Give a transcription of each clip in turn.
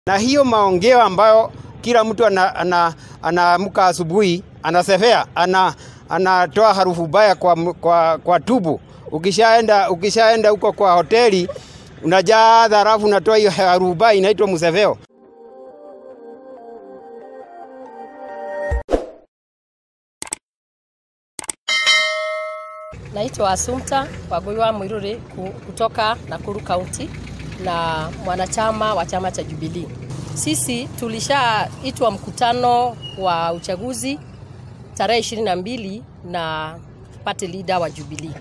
Na hiyo maongeo ambayo kila mtu anaamka ana, ana asubuhi anasefea ana anatoa harufu baya kwa, kwa, kwa tubu. Ukishaenda ukishaenda huko kwa hoteli unajaa dharafu, unatoa hiyo harufu baya inaitwa msefeo. Naitwa Assumpta Wagũiwa Mwiruri kutoka Nakuru County na mwanachama wa chama cha Jubilee. Sisi tulishaitwa mkutano wa uchaguzi tarehe ishirini na mbili na party leader wa Jubilee.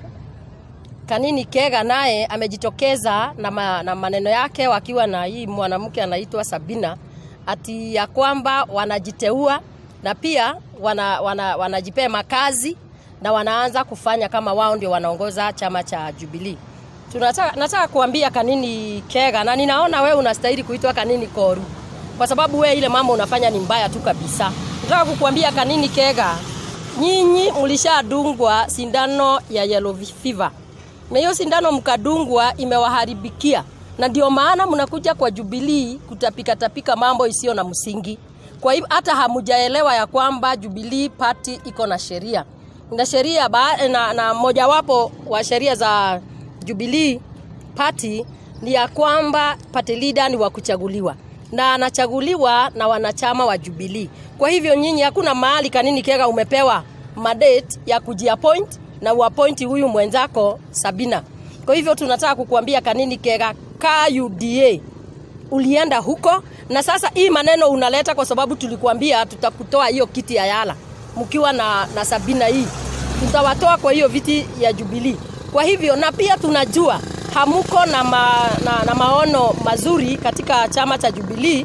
Kanini Kega naye amejitokeza na, ma, na maneno yake wakiwa na hii mwanamke anaitwa Sabina ati ya kwamba wanajiteua na pia wana, wana, wanajipea makazi na wanaanza kufanya kama wao ndio wanaongoza chama cha Jubilee. Tunataka nataka kuambia Kanini Kega na ninaona wewe unastahili kuitwa Kanini Koru kwa sababu wewe ile mambo unafanya ni mbaya tu kabisa. Nataka kukuambia Kanini Kega, nyinyi mlishadungwa sindano ya yellow fever na hiyo sindano mkadungwa imewaharibikia, na ndio maana mnakuja kwa Jubilee kutapika tapika mambo isiyo na msingi. Kwa hivyo hata hamujaelewa ya kwamba Jubilee party iko na sheria na sheria na, na mojawapo wa sheria za Jubilee party ni ya kwamba party leader ni wa kuchaguliwa na anachaguliwa na wanachama wa Jubilee. Kwa hivyo nyinyi, hakuna mahali Kanini Kega umepewa mandate ya kujiappoint na uappoint huyu mwenzako Sabina. Kwa hivyo tunataka kukuambia Kanini Kega, ka UDA ulienda huko, na sasa hii maneno unaleta kwa sababu tulikuambia tutakutoa hiyo kiti ya Yala mkiwa na, na Sabina hii tutawatoa kwa hiyo viti ya Jubilee. Kwa hivyo na pia tunajua hamuko na, ma, na, na maono mazuri katika chama cha Jubilee.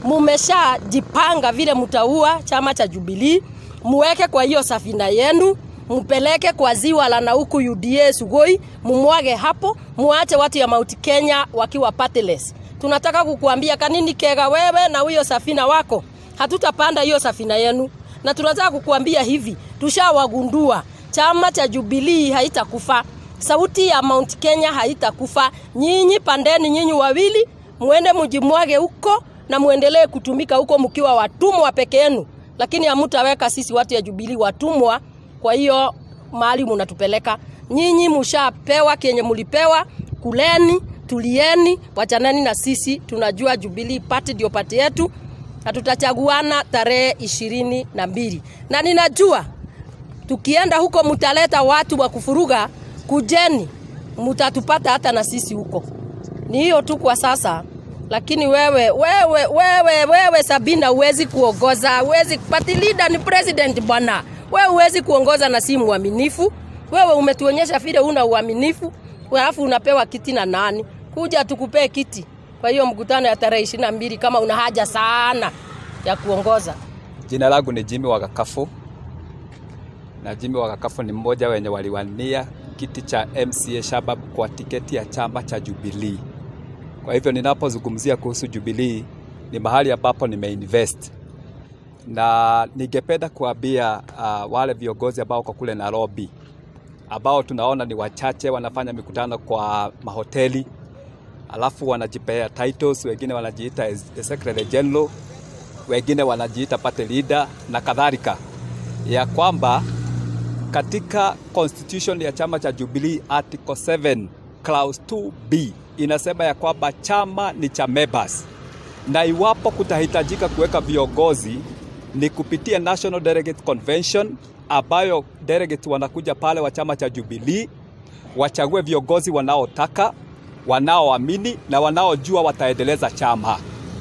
Mumeshajipanga vile mtaua chama cha Jubilee, muweke kwa hiyo safina yenu mpeleke kwa ziwa la Nauku UDA Sugoi, mumwage hapo, muache watu ya Mount Kenya wakiwa pateless. Tunataka kukuambia Kanini Kega, wewe na huyo safina wako, hatutapanda hiyo safina yenu, na tunataka kukuambia hivi, tushawagundua chama cha Jubilee haitakufa, sauti ya Mount Kenya haitakufa. Nyinyi pandeni, nyinyi wawili muende mjimwage huko na muendelee kutumika huko mkiwa watumwa peke yenu, lakini hamutaweka sisi watu ya Jubilee watumwa kwa hiyo mahali munatupeleka nyinyi, mushapewa kenye mulipewa, kuleni, tulieni, wachaneni na sisi. Tunajua Jubilee party ndio party yetu na tutachaguana tarehe ishirini na mbili na ninajua tukienda huko mutaleta watu wa kufuruga, kujeni, mutatupata hata na sisi huko. Ni hiyo tu kwa sasa, lakini wewe wewe wewe wewe Sabina, uwezi kuongoza, uwezi party leader ni president bwana wewe huwezi kuongoza na si mwaminifu. Wewe umetuonyesha vile una uaminifu, alafu unapewa kiti na nani? Kuja tukupee kiti kwa hiyo mkutano ya tarehe ishirini na mbili kama una haja sana ya kuongoza. Jina langu ni Jimmy Wakakafu na Jimmy Wakakafu ni mmoja wenye waliwania kiti cha MCA Shabab kwa tiketi ya chama cha Jubilee. Kwa hivyo ninapozungumzia kuhusu Jubilee ni mahali ambapo nimeinvest na ningependa kuambia uh, wale viongozi ambao kwa kule Nairobi ambao tunaona ni wachache wanafanya mikutano kwa mahoteli, alafu wanajipea titles, wengine wanajiita secretary general, wengine wanajiita party leader na kadhalika, ya kwamba katika constitution ya chama cha Jubilee article 7 clause 2b inasema ya kwamba chama ni cha members, na iwapo kutahitajika kuweka viongozi ni kupitia National Delegate Convention ambayo delegate wanakuja pale wa chama cha Jubilee wachague viongozi wanaotaka, wanaoamini na wanaojua wataendeleza chama.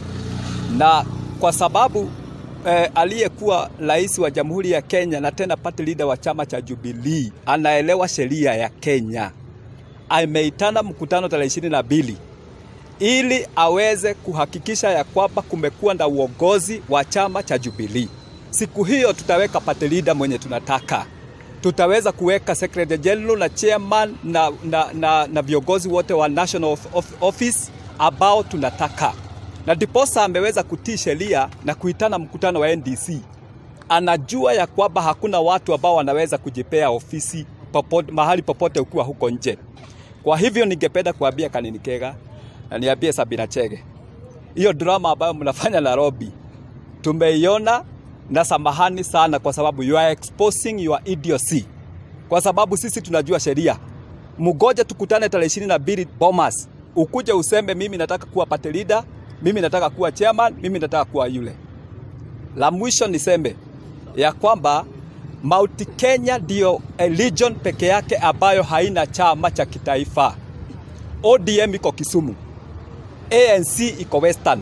Na kwa sababu eh, aliyekuwa rais wa Jamhuri ya Kenya na tena party leader wa chama cha Jubilee anaelewa sheria ya Kenya, ameitana mkutano tarehe ishirini na mbili ili aweze kuhakikisha ya kwamba kumekuwa na uongozi wa chama cha Jubilee. Siku hiyo tutaweka party leader mwenye tunataka, tutaweza kuweka secretary general na chairman na, na, na, na viongozi wote wa national office ambao tunataka, na ndiposa ameweza kutii sheria na kuitana mkutano wa NDC. Anajua ya kwamba hakuna watu ambao wanaweza kujipea ofisi popote, mahali popote ukiwa huko nje. Kwa hivyo ningependa kuambia Kanini Kega na niambie Sabina Chege hiyo drama ambayo mnafanya Nairobi tumeiona, na samahani sana, kwa sababu you are exposing your idiocy, kwa sababu sisi tunajua sheria. Mgoje tukutane tarehe ishirini na mbili Bomas, ukuje useme mimi nataka kuwa party leader, mimi nataka kuwa chairman, mimi nataka kuwa yule. La mwisho niseme ya kwamba Mount Kenya ndio region peke yake ambayo haina chama cha kitaifa. ODM iko Kisumu, ANC iko Western,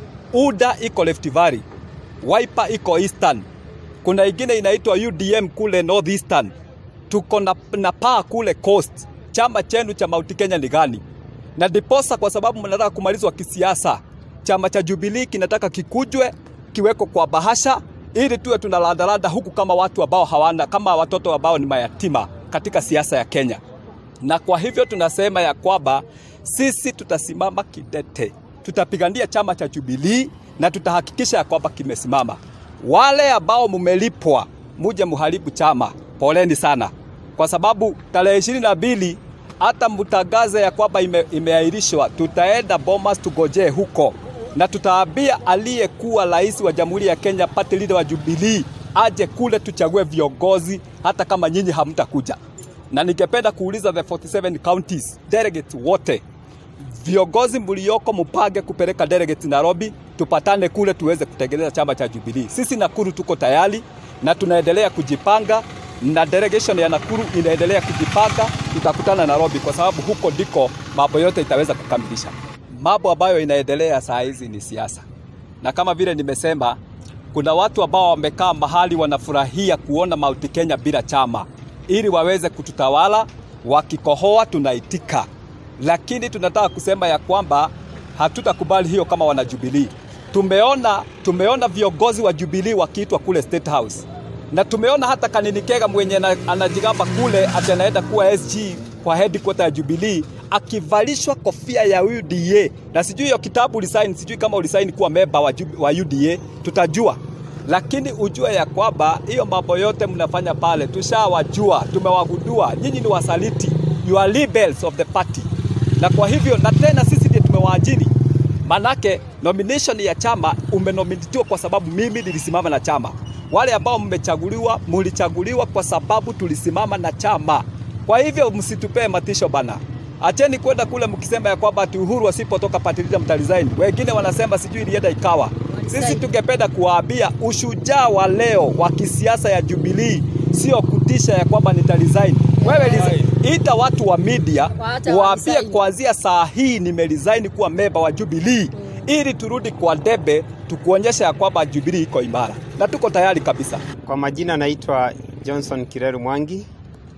UDA iko Rift Valley, Wiper iko Eastern, kuna ingine inaitwa UDM kule North Eastern, tuko na, na paa kule Coast. Chama chenu cha Mount Kenya ni gani? Na ndiposa kwa sababu mnataka kumalizwa kisiasa, chama cha Jubilee kinataka kikujwe kiweko kwa bahasha ili tuwe tunalandalanda huku kama watu ambao hawana, kama watoto ambao ni mayatima katika siasa ya Kenya. Na kwa hivyo tunasema ya kwamba sisi tutasimama kidete, tutapigania chama cha Jubilee na tutahakikisha ya kwamba kimesimama. Wale ambao mumelipwa muje muharibu chama, poleni sana, kwa sababu tarehe ishirini na mbili hata mtangaze ya kwamba ime, imeahirishwa, tutaenda Bomas tugojee huko na tutaambia aliyekuwa rais wa Jamhuri ya Kenya, party leader wa Jubilee aje kule tuchague viongozi, hata kama nyinyi hamtakuja. Na ningependa kuuliza the 47 counties delegates wote, viongozi mlioko mupange kupeleka delegates Nairobi, tupatane kule tuweze kutengeneza chama cha Jubilee. Sisi Nakuru tuko tayari na tunaendelea kujipanga na delegation ya Nakuru inaendelea kujipanga, tutakutana Nairobi kwa sababu huko ndiko mambo yote itaweza kukamilisha. Mambo ambayo inaendelea saa hizi ni siasa, na kama vile nimesema, kuna watu ambao wamekaa mahali wanafurahia kuona Mount Kenya bila chama ili waweze kututawala. Wakikohoa tunaitika, lakini tunataka kusema ya kwamba hatutakubali hiyo kama wana Jubilee. Tumeona, tumeona viongozi wa Jubilee wakiitwa kule State House na tumeona hata Kanini Kega mwenye anajigamba kule ati anaenda kuwa SG kwa headquarter ya Jubilee akivalishwa kofia ya UDA, na sijui hiyo kitabu ulisaini, sijui kama ulisaini kuwa memba wa, wa UDA, tutajua. Lakini ujue ya kwamba hiyo mambo yote mnafanya pale, tushawajua, tumewagundua, nyinyi ni wasaliti, you are rebels of the party. Na kwa hivyo, na tena sisi ndiye tumewaajiri, manake nomination ya chama umenominatiwa kwa sababu mimi nilisimama na chama wale ambao mmechaguliwa mulichaguliwa kwa sababu tulisimama na chama. Kwa hivyo msitupee matisho bana, acheni kwenda kule mkisema ya kwamba ati Uhuru asipotoka patilida mtalizaini. Wengine wanasema sijui ilienda ikawa. Sisi tungependa kuwaambia ushujaa wa leo wa kisiasa ya Jubilee sio kutisha ya kwamba nitalizaini. Wewe resign. ita watu wa media waambie kuanzia saa hii nimelizaini kuwa memba wa Jubilee ili turudi kwa debe tukuonyesha ya kwamba Jubilee iko imara na tuko tayari kabisa. Kwa majina naitwa Johnson Kireru Mwangi.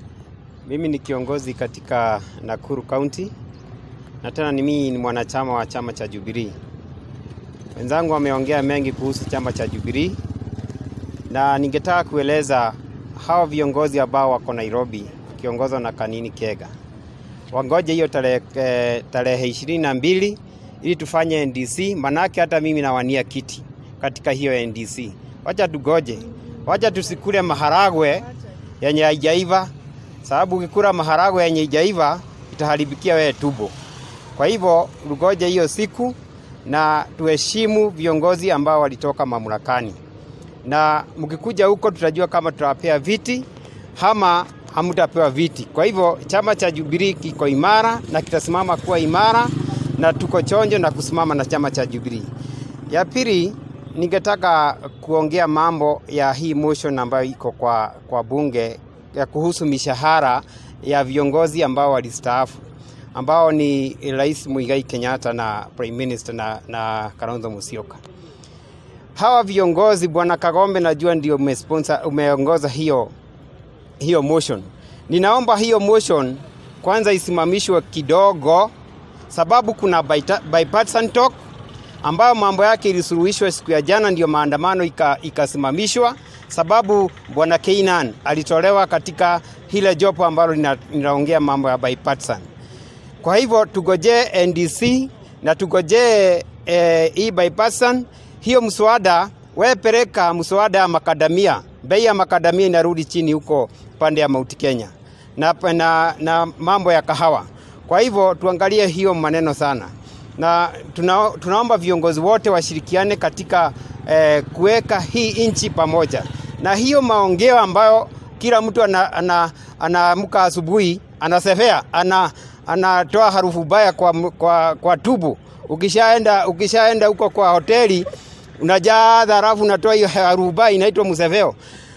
Mimi ni kiongozi katika Nakuru County na tena ni mimi ni mwanachama wa chama cha Jubilee. Wenzangu wameongea mengi kuhusu chama cha Jubilee na ningetaka kueleza hawa viongozi ambao wako Nairobi wakiongozwa na Kanini Kega wangoje hiyo tarehe eh, tarehe ishirini na mbili ili tufanye NDC, manake hata mimi nawania kiti katika hiyo NDC. Wacha tugoje, wacha tusikule maharagwe yenye haijaiva, sababu ukikula maharagwe yenye haijaiva itaharibikia wewe tumbo. Kwa hivyo tugoje hiyo siku na tuheshimu viongozi ambao walitoka mamlakani, na mkikuja huko tutajua kama tutawapea viti ama hamtapewa viti. Kwa hivyo chama cha Jubilee kiko imara na kitasimama kuwa imara na tuko chonjo na kusimama na chama cha Jubilee. Ya pili, ningetaka kuongea mambo ya hii motion ambayo iko kwa, kwa bunge ya kuhusu mishahara ya viongozi ambao walistaafu ambao ni Rais Muigai Kenyatta na Prime Minister na, na Kalonzo Musyoka. Hawa viongozi, Bwana Kagombe, najua ndio umesponsor umeongoza hiyo hiyo motion. Ninaomba hiyo motion kwanza isimamishwe kidogo sababu kuna bipartisan talk ambayo mambo yake ilisuluhishwa siku ya jana, ndio maandamano ikasimamishwa, sababu bwana Keinan alitolewa katika hile jopo ambalo linaongea mambo ya bipartisan. Kwa hivyo tugojee NDC na tugojee eh, hii bipartisan. Hiyo mswada wewe peleka mswada ya makadamia, bei ya makadamia inarudi chini huko pande ya Mount Kenya na, na, na mambo ya kahawa kwa hivyo tuangalie hiyo maneno sana. na tuna, tunaomba viongozi wote washirikiane katika eh, kuweka hii nchi pamoja, na hiyo maongeo ambayo kila mtu anaamka ana, ana, ana asubuhi anasefea ana anatoa harufu baya kwa, kwa, kwa tubu. Ukishaenda ukishaenda huko kwa hoteli unajaa halafu unatoa hiyo harufu baya inaitwa mseveo.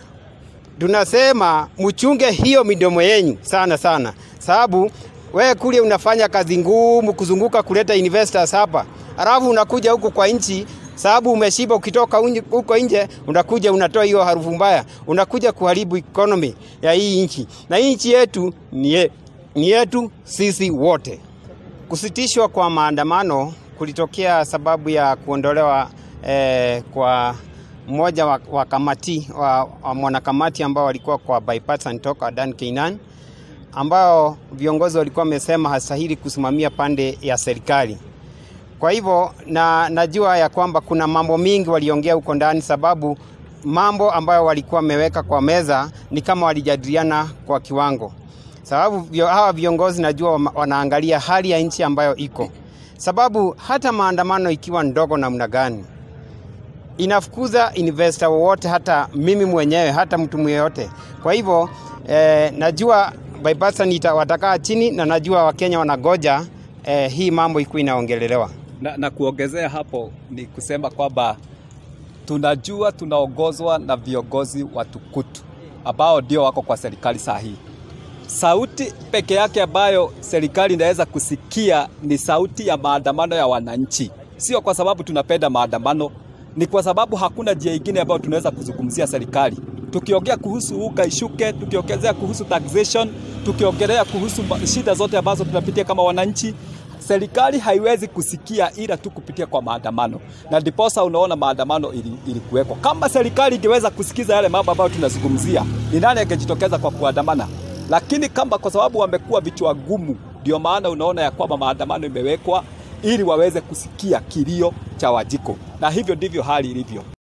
Tunasema mchunge hiyo midomo yenyu sana sana, sababu wewe kule unafanya kazi ngumu kuzunguka kuleta investors hapa, halafu unakuja huku kwa nchi sababu umeshiba. Ukitoka huko nje unakuja unatoa hiyo harufu mbaya, unakuja kuharibu economy ya hii nchi, na hii nchi yetu ni, ye, ni yetu sisi wote. Kusitishwa kwa maandamano kulitokea sababu ya kuondolewa eh, kwa mmoja wa, wa kamati wa, wa mwanakamati ambao walikuwa kwa bipartisan talk Adan Keinan ambao viongozi walikuwa wamesema hastahili kusimamia pande ya serikali. Kwa hivyo na najua ya kwamba kuna mambo mingi waliongea huko ndani, sababu mambo ambayo walikuwa wameweka kwa meza ni kama walijadiliana kwa kiwango, sababu vyo, hawa viongozi najua wanaangalia hali ya nchi ambayo iko, sababu hata maandamano ikiwa ndogo namna gani inafukuza investor wowote, hata mimi mwenyewe, hata mtu mweyote. Kwa hivyo eh, najua bipartisan watakaa chini na najua Wakenya wanagoja eh, hii mambo ikuwa inaongelelewa na, na kuongezea hapo ni kusema kwamba tunajua tunaongozwa na viongozi watukutu ambao ndio wako kwa serikali saa hii. Sauti peke yake ambayo serikali inaweza kusikia ni sauti ya maandamano ya wananchi, sio kwa sababu tunapenda maandamano, ni kwa sababu hakuna njia ingine ambayo tunaweza kuzungumzia serikali. Tukiongea kuhusu uga ishuke, tukiongelea kuhusu taxation, tukiongelea kuhusu shida zote ambazo tunapitia kama wananchi, serikali haiwezi kusikia ila tu kupitia kwa maandamano, na ndiposa unaona maandamano ilikuweko. Ili kama serikali ingeweza kusikiza yale mambo ambayo tunazungumzia, ni nani angejitokeza kwa kuandamana? Lakini kama kwa sababu wamekuwa vichwa gumu, ndio maana unaona ya kwamba maandamano imewekwa ili waweze kusikia kilio cha Wajiko, na hivyo ndivyo hali ilivyo.